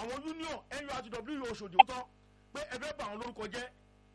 àwọn union nurtw oṣòdì tán pé ẹ fẹ́ bà wọn lórúkọ jẹ́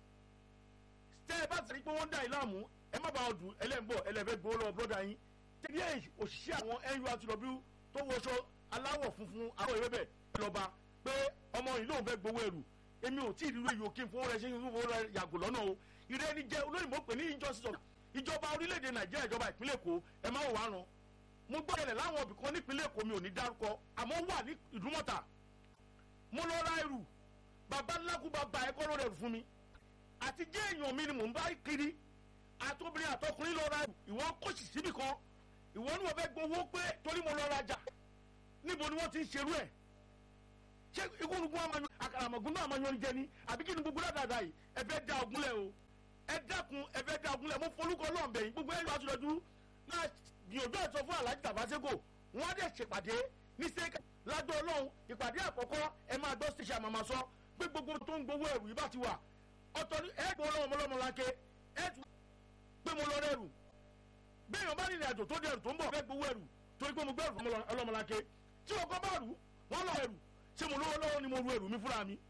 tẹ́ ẹ bá ti rí pé wọ́n ń dà yín láàmú ẹ má bá wọn dùn ẹlẹ́ǹbọ̀ ẹlẹ́fẹ́ gbowó lọ́wọ́ bọ́dà yín tẹ́lẹ̀ òṣìṣẹ́ àwọn nurtw tó wọṣọ aláwọ̀ funfun àwọn ìwé bẹ̀ lọ́ba pé ọmọ yìí lóun fẹ́ gbowó ẹrù èmi ò tí ì rírú èyí òkè fún rẹ ṣé fún rẹ yàgò lọ́nà o ìrẹ́ni jẹ́ olóyìnbó pè ní injustice of ìjọba orílẹ̀-èdè nàìjíríà ìjọba ìpínlẹ̀ èkó ẹ má wò wá ràn mo gbọ́ ẹ̀rẹ̀ láwọn ibì kan nípínlẹ̀ èkó mi ò ní dárúkọ àmọ́ wà ní ìdúmọ̀tà mo lọ ra ẹrù bàbá ńlákú bàbá ẹ̀kọ́ ló rẹrù fún mi àti jẹ́ èèyàn mi ni mò ń bá kiri àtobìnrin àtọkùnrin lọ ra ẹrù ìwọ kòsì síbì kan ìwọ ni wọ́n fẹ́ gbowó pé torí mo lọ rajà níbo ni wọ́n ti ń ṣerú ẹ̀ ṣé ikúnukún àmọ́ àkàràmọ̀gún náà máa yan jẹ ni àbí kí ni gbogbo dáadáa yìí ẹ fẹ́ da ogunlẹ̀ o ẹ dákun ẹ fẹ́ da ogunlẹ̀ mo folúkọ lọ́ọ̀bẹ̀ yìí gbogbo ẹ̀ lọ́ọ́ àtúndọ̀dú náà gbìyànjú ẹ̀ sọ fún aláàjì tàbáṣẹ́gò wọ́n á dẹ̀ ṣèpàdé ní sẹ́ka ládọ́ ọlọ́run ìpàdé àkọ́kọ́ ẹ máa gbọ́ ṣèṣe àmàmà sọ pé gbogbo tó ń gbowó ẹrù yìí bá ti wà ọ̀tọ̀ ni ẹ gbọ́ ọlọ́run ọmọlọ́mọ lákè ẹ tún pé mo lọ rẹrù béèyàn bá rìnrìn àjò tó dẹrù tó ń bọ̀ fẹ́ gbowó ẹrù torí pé mo gbẹ́rù fún ọlọ́mọ lákè tí ọkọ bá rù wọ́n lọ ẹrù ṣé mo lówó lọ́wọ́ ni mo ru ẹrù mi fúnra mi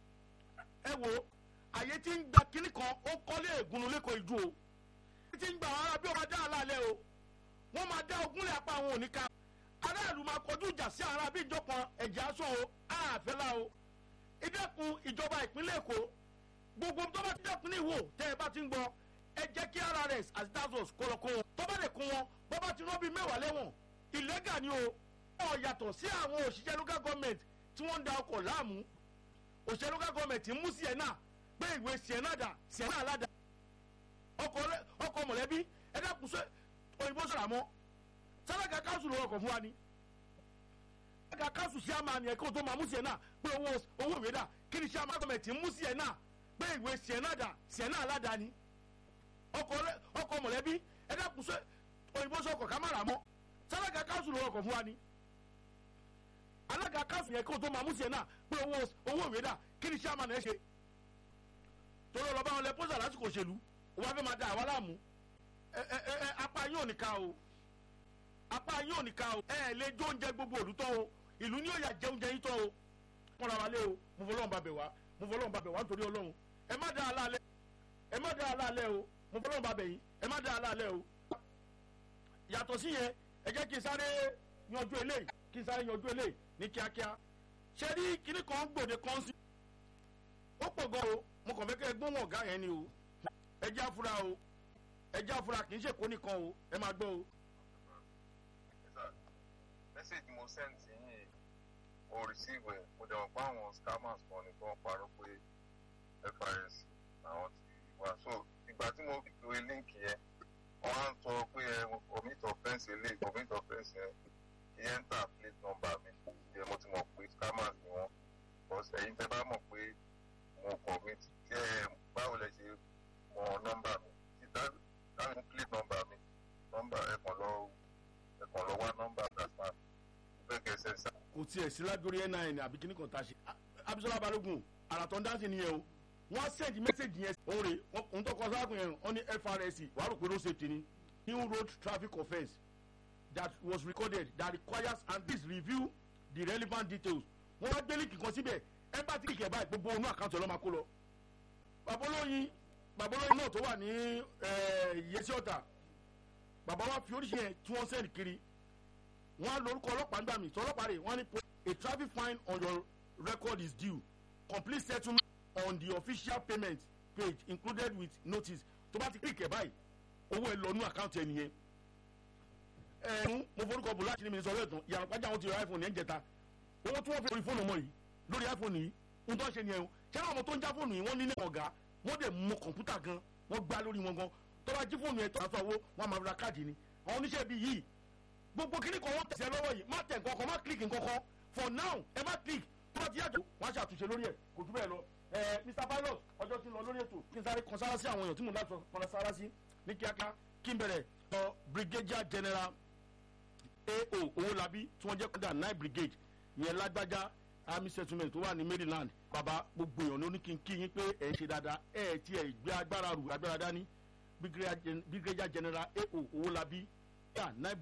ẹ wo àyè tí ń gba kínní kan ó kọ́lé ègúnnu lẹ́kọ̀ọ́ ìdú o àyè tí ń gba àwọn ará bí ọba dá àlàálẹ̀ o wọ́n máa dá ogúnlẹ̀ apá àwọn òní ká aráàlú máa kọjú ìjà sí ara bí ìjọkan ẹ̀jẹ̀ aṣọ o àfẹ́lá o ìdẹ́kun ìjọba ìpínlẹ̀ èkó gbogbo tó bá ti dẹ́kun ní ìwò tẹ́ ẹ bá ti ń gbọ́ ẹ jẹ́ kí rs àti dazos kọlọ́kọ́ wọn tó bá lè kún wọn bọ́ bá ti rán bíi mẹ́wàá lẹ́wọ̀n ìlẹ́gà ni o ọ̀ yàtọ̀ sí àwọn òṣìṣẹ́ local government tí wọ́n ń da ọkọ̀ láàmú òṣìṣẹ́ local government ń mú sienna gbé ìwé sienna dà sienna aládà ọkọ̀ mọ̀lẹ́bí ẹ dákun sọ òyìnbó sọ̀rọ̀ àmọ́ sálága káńsù ló ọkọ̀ fún wa ni sálága káńsù sí àmà ni ẹ̀kọ́ tó máa mú sienna pé owó owó ìwé dà kí ni sienna government ń mú sienna gbé ìwé sienna dà sienna aládà ni ọkọ̀ mọ̀lẹ́bí ẹ dákun sọ òyìnbó sọ ọkọ̀ ká má rà mọ́ sálága káńsù ló ọkọ̀ fún wa ni alága káfíń yẹn kó tó máa mú sí ẹ náà pé owó owó ìwé dà kí ni sàmà náà ṣe torí ọlọ́ba wọn lẹ pósà lásìkò òṣèlú wọn fẹ́ máa da àwa láàmú ẹ ẹ ẹ apá yín ò ní ká o apá yín ò ní ká o ẹ ẹ lè jó oúnjẹ gbogbo òlù tán o ìlú ní òyà jẹ oúnjẹ yín tán o wọn ra wa lé o mo fọlọ́run bá bẹ̀ wá mo fọlọ́run bá bẹ̀ wá nítorí ọlọ́run ẹ má da àlá alẹ́ ẹ má da àlá alẹ́ o mo fọlọ́run bá bẹ̀ yín ẹ má da àlá alẹ́ o yàtọ̀ sí yẹn ẹ jẹ́ kí n sáré yanjú eléyìí kí n sáré yanjú eléyìí ní kíákíá ṣe rí kíní kan gbòde kan sí ó pọ̀ gan o mo kàn fẹ́ kẹ́ ẹ gbóhùn ọ̀gá yẹn ni o ẹ já fura o ẹ já fura kì í ṣèkó nìkan o ẹ máa gbọ́ o. mẹ́sẹ̀gì mo send sí yín mo receive ẹ̀ mo dẹ̀ wọ́n pa àwọn scammers kan ní kí wọ́n parọ́ pé FRS àwọn ti wá so ìgbà tí mo fi pe líǹkì yẹn wọ́n á ń sọ pé ẹ omit offence eléyìí omit offence yẹn enter plate number mi ìyẹn mo ti mọ̀ pé scammers ni wọ́n because ẹ̀yin tẹ́ bá mọ̀ pé mo commit tí ẹ báwo lẹ ṣe mọ nọ́mbà mi tí dáhùn plate number mi nọ́mbà ẹ̀kan lọ ẹ̀kan lọ wá nọ́mbà dasma fẹ́ kẹsẹ̀ sá. kò tiẹ̀ sí lágbórí nin àbí kíní kan tá a ṣe abisola balogun àràtọ̀ ń dáhùn nìyẹn o wọ́n send message yẹn òun rè òun tó kọ sáàkùn yẹn wọ́n ní FRSC wàá rò pé road safety ni new road traffic offence that was recorded that requires and please review the relevant details wọ́n wá gbé líǹkì kan síbẹ̀ ẹ bá ti kìkẹ́ báyìí gbogbo onú àkáǹtì ọlọ́mà kó lọ. bàbá olóyin bàbá olóyin náà tó wà ní yẹsí ọ̀tà bàbá wa fi oríṣi yẹn tí wọ́n sẹ́ni kiri wọ́n á lórúkọ ọlọ́pàá nígbà míì tí ọlọ́pàá rẹ̀ wọ́n á ní a traffic fine on your record is due complete settlement on the official payment page included with notice tó bá ti kìkẹ́ báyìí owó ẹ lọ nú àkáǹtì ẹ nìyẹn ẹ̀ẹ́dún mo forúkọ bò láti ní mi sọ lẹ́ẹ̀tàn ìyàrá pàjá àwọn ti rọ iphone yẹn jẹta owó tí wọ́n fi orí fóònù ọmọ yìí lórí iphone yìí ń tọ́ ṣe nìyẹn o ṣé àwọn ọmọ tó ń já fóònù yìí wọ́n ní ní ọ̀gá wọ́n dẹ̀ mọ kọ̀ǹpútà gan wọ́n gbá lórí wọn gan tó bá jí fóònù yẹn tó àtọ́ owó wọ́n máa ra káàdì ni àwọn oníṣẹ́ bíi yìí gbogbo kíní kan wọ́n tẹ̀sẹ̀ lọ́wọ́ yìí má tẹ̀ nǹkan kan má kílìkì nǹkan kan for now ẹ má kílìkì tó bá ti yàtọ̀ wọ́n á ṣàtúnṣe lórí ẹ̀ kò jù bẹ́ẹ̀ lọ ẹ mr pilot ọjọ́ tí ń lọ lórí ètò kí n sáré kan sára sí àwọn èèyàn tí mò ń láti kan sára sí ní kíákíá kí n bẹ̀rẹ̀ lọ brigadier general ao owolabi tí wọ́n jẹ́ kọ́dà nine brigade yẹn lágbájá army settlement tó wà ní maryland bàbá gbogbo èèyàn ló ní kí n kí yín pé ẹ̀ ń ṣe dáadáa ẹ̀ tí ẹ̀ gbé agbára rù agbára dání brigadier general ao owolabi nine